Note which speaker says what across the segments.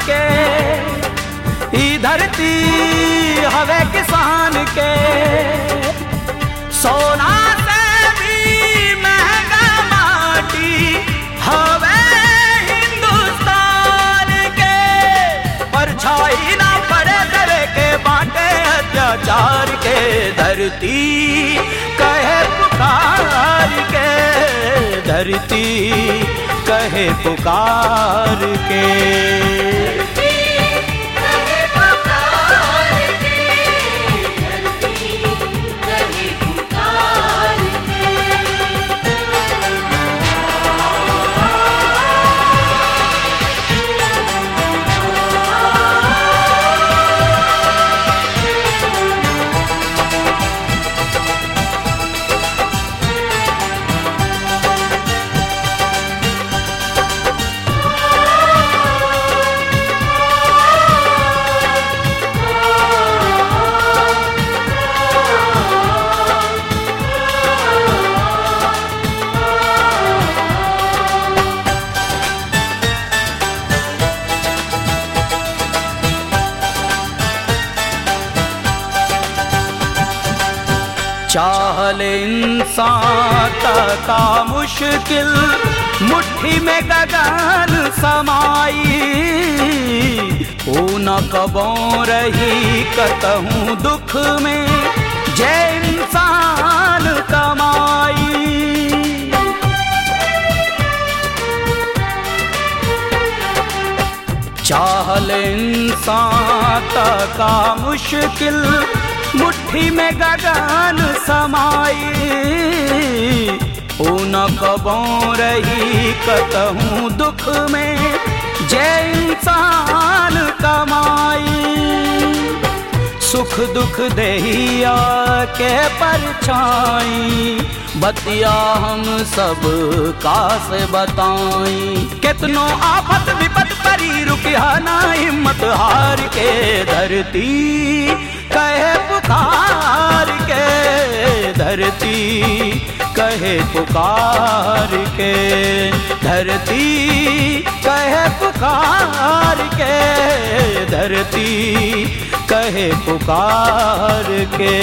Speaker 1: के ई धरती हवे किसान के सोना से भी महंगा माटी हवे हिंदुस्तान के परछाई ना पड़े करे के बाटे अत्याचार के धरती कहे पुकार के धरती कहे पुकार के चाहल इंसान का मुश्किल मुट्ठी में गगन समाई न कबों रही कतहूँ दुख में जय इंसान कमाई चाहल इंसान का मुश्किल मुट्ठी में गगन समाई न कबों रही कतहूँ दुख में जय इंसान कमाई सुख दुख दहिया के परछाई बतिया हम सब का से बताई कितनो आफत विपत परी रुकिया ना हिम्मत हार के धरती कहे पुकार के धरती कहे पुकार के धरती कहे पुकार के धरती कहे पुकार के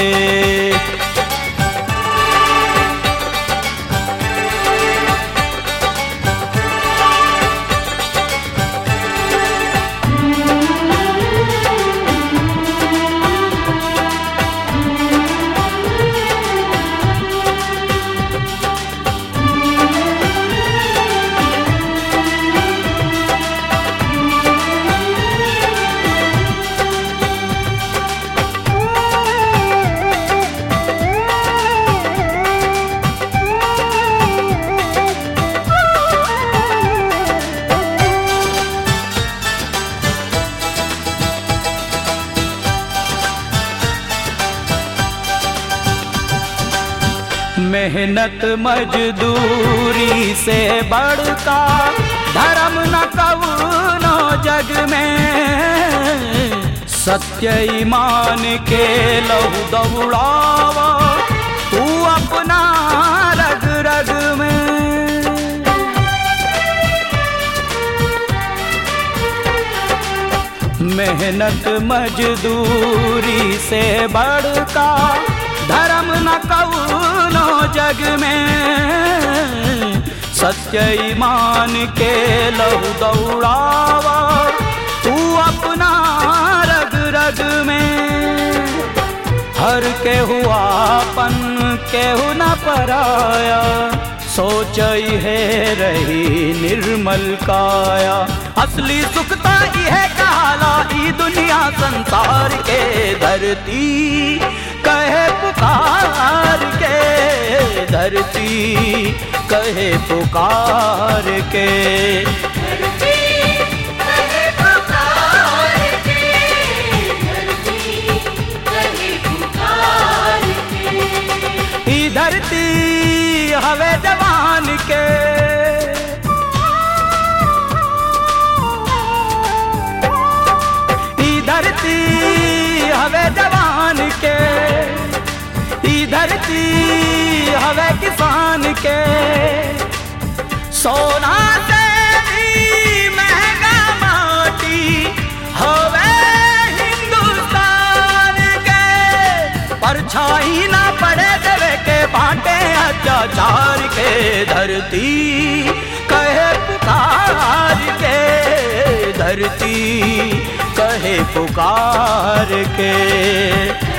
Speaker 1: मेहनत मजदूरी से बढ़का धर्म न कवनो जग में सत्य ईमान के लहू दौड़ावा तू अपना रग रग में मेहनत मजदूरी से बढ़का धर्म न कवनो जग में सत्य ईमान के लहू दौड़ावा तू अपना रग रग में हर के हुआपन केहू न पराया सोच है रही निर्मल काया असली सुखता है काला ई दुनिया संसार के धरती कहे पुकार के धरती कहे पुकार के ई धरती हवे जवान के ई धरती हवे जवान के ई धरती हवे किसान के सोना से भी महंगा माटी परछाई ना पड़े देवे के बाटे अत्याचार के धरती कहे पुकार के धरती कहे पुकार के